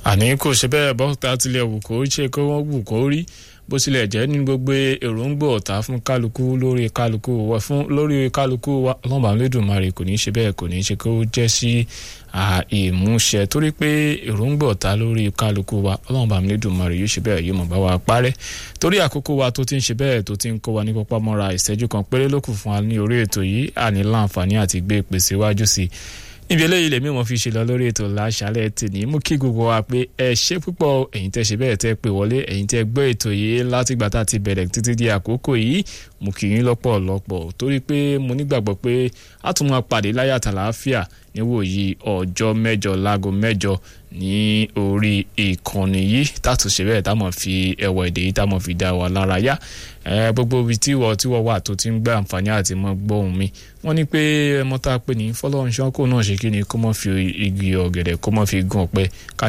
àní kò ṣe bẹ́ẹ̀ bọ́ta tilẹ̀ wù kó ṣe kó wọ́n wù kó rí bó tilẹ̀ jẹ́ ní gbogbo èròǹgbò ọ̀tá fún kálukú lórí kálukú wa fún lórí kálukú wa ọlọ́mọba lẹ́dùnmarè kò ní í ṣe bẹ́ẹ̀ kò ní í ṣe kó jẹ́ sí ìmúṣẹ torí pé èròǹgbò ọ̀tá lórí kálukú wa ọlọ́mọba lẹ́dùnmarè yóò ṣe bẹ́ẹ̀ yóò mọ̀ bá wa parẹ́ torí àkókò wa tó ti ń ṣe bẹ́ẹ̀ tó ti ń kó wa ní pápá mọ́ra ìṣẹ́jú kan péré ló kù fún wa ní orí ètò yìí àní láǹfààní àti gbé ìpèsè wájú sí i níbi eléyìí lèmi wọn fi ṣe lọ lórí ètò láṣálẹ́ tèmi mú kí gbogbo wa pé ẹ ṣe púpọ̀ ẹ̀yin tẹ́ ṣe bẹ́ẹ̀ tẹ́ pè wọlé ẹ̀yin tẹ́ gbọ́ ètò yìí látìgbà tá a ti bẹ̀rẹ̀ títí di àkókò yìí mú kí yín lọ́pọ̀lọpọ̀ torí pé mo nígbàgbọ́ pé a tún máa pàdé láyà tàlàáfíà níwòyí ọjọ́ mẹ́jọ láago mẹ́jọ ní orí ìkànnì yìí tàtúnṣe bẹ́ẹ̀ táwọn fi ẹwà èdè yìí táwọn fi dá wa lára yá gbogbo ibi tí wọ́n tí wọ́n wà tó ti ń gbé àǹfààní àti mọ́ gbóhùn mi wọ́n ní pé ẹmọ tá a pè ní fọlọ́runṣọ́ kó náà ṣe kí ni kó mọ́ fi igi ọ̀gẹ̀dẹ̀ kó mọ́ fi gún ọ̀pẹ ká